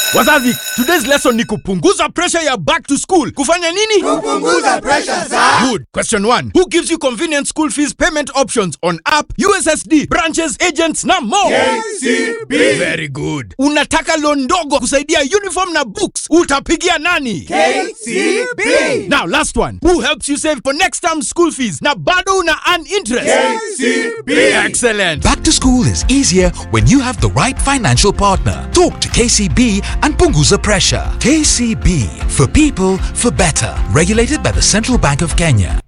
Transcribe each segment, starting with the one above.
Wazazi, today's lesson ni kupunguza pressure ya back to school. Kufanya nini? Kupunguza pressure za Good. Question 1. Who gives you convenient school fees payment options on app, USSD, branches, agents na more? KCB Very good. Unataka loan ndogo kusaidia uniform na books. Utapigia nani? KCB Now last one. Who helps you save for next term school fees na bado una earn interest? KCB Excellent. Back to school is easier when you have the right financial partner. Talk to KCB and Punguza Pressure. KCB for people for better. Regulated by the Central Bank of Kenya.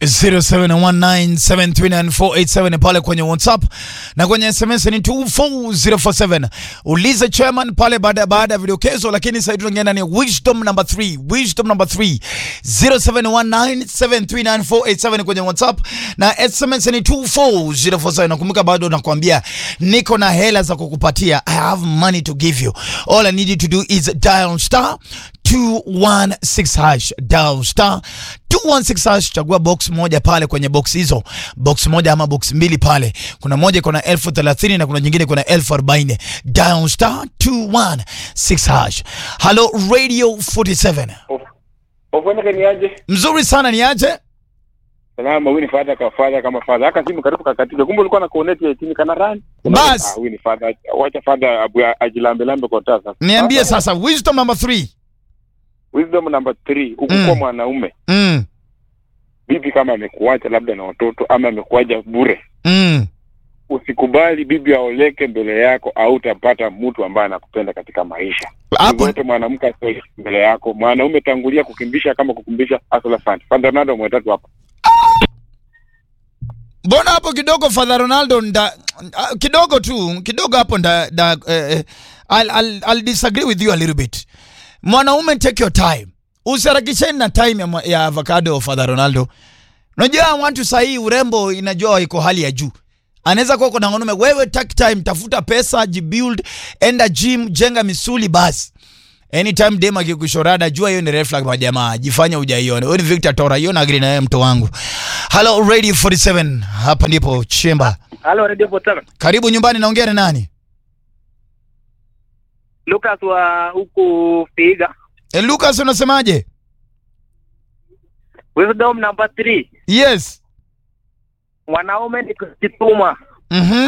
0719739487 pale kwenye WhatsApp na kwenye SMS ni 24047. Uliza chairman pale baada baada ya vidokezo, lakini sasa tunaenda ni wisdom number 3. Wisdom number 3 0719739487 kwenye WhatsApp na SMS ni 24047. Nakumbuka bado nakwambia niko na hela za kukupatia. I have money to give you. All I need you to do is dial star 216 hash dial star 216 hash, chagua box moja pale kwenye box hizo, box moja ama box mbili pale. Kuna moja iko na elfu thelathini na kuna nyingine iko na elfu arobaini. Dial star 216 hash. Hello Radio 47. Ofwendeke ni aje? Mzuri sana ni aje? Salama, huyu ni fadha ka fadha kama fadha. Haka simu karibu kakatiza. Kumbe ulikuwa na connect ya chini kana rani. Bas. Ah, huyu ni fadha. Wacha fadha abu ajilambe lambe kwa taa sasa. Niambie sasa wisdom number 3. Wisdom number 3, ukikuwa Mm. mwanaume, Mm. bibi kama amekuacha labda na watoto ama amekuacha bure, Mm. usikubali bibi aoleke mbele yako au utapata mtu ambaye anakupenda katika maisha. Hapo Wote mwanamke asioleke mbele yako. Mwanaume tangulia kukimbisha kama kukimbisha asala fant. Fadha nado mwetatu hapa. mbona hapo kidogo Father Ronaldo nda, ah, kidogo tu kidogo hapo nda, nda eh, eh, I'll, I'll, I'll disagree with you a little bit. Mwanaume take your time, usiharakisheni na time ya, mwa- ya avocado Father Ronaldo. Unajua watu sahii urembo inajua iko hali ya juu. Anaweza kuwa kuna mwanaume, wewe take time, tafuta pesa, jibuild, enda gym, jenga misuli basi. Anytime dem akikushorada jua hiyo ni red flag kwa jamaa, jifanya hujaiona. Wewe ni Victor Tora, hiyo na agree na wewe mto wangu. Hello Radio 47, hapa ndipo chemba. Halo Radio Potara. Karibu nyumbani, naongea na nani? Lucas wa huku Figa. E, Lucas unasemaje? Wisdom number 3. Yes. Mwanaume ni kujituma. Mhm.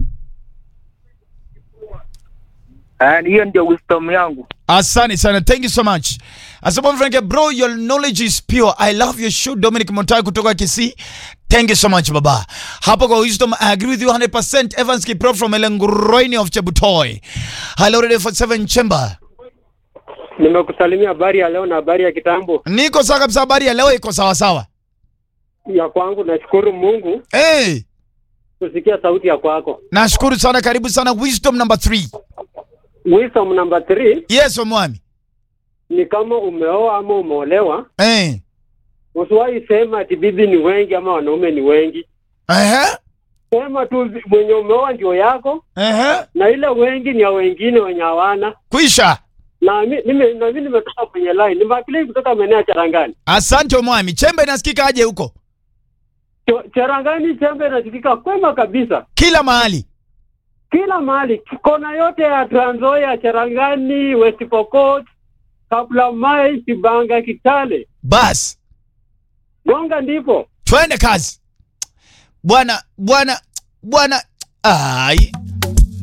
And hiyo ndio wisdom yangu. Asante sana. Thank you so much. Asante Frank, bro, your knowledge is pure. I love your show Dominic Montai kutoka Kisii. Thank you so much baba. Hapo kwa wisdom I agree with you 100%. Evans Kipro from Elengroini of Chebutoy. Hello Radio 47 Chamber. Nimekusalimia habari ya leo na habari ya kitambo. Niko sawa kabisa, habari ya leo iko sawa sawa. Ya kwangu nashukuru Mungu Hey, kusikia sauti ya kwako. nashukuru sana, karibu sana wisdom number 3. Wisdom number 3 Yes, omwami. ni kama umeoa ama umeolewa, Eh. usiwahi sema ati bibi ni wengi ama wanaume ni wengi. Ehe. Sema tu zi- mwenye umeoa ndio yako Ehe. na ile wengi ni ya wengine wenye hawana. Kwisha. Na mi- nime- na mimi nimetoka kwenye line, nimeakili kutoka maeneo ya Charangani. Asante omwami. Chembe inasikika aje huko? Cho- Charangani chembe inasikika kwema kabisa, Kila mahali. kila mahali, kona yote ya Trans Nzoia, Charangani, West Pokot, Kapulamai, Kibanga, Kitale, Bas. Gonga ndipo twende kazi bwana bwana bwana ai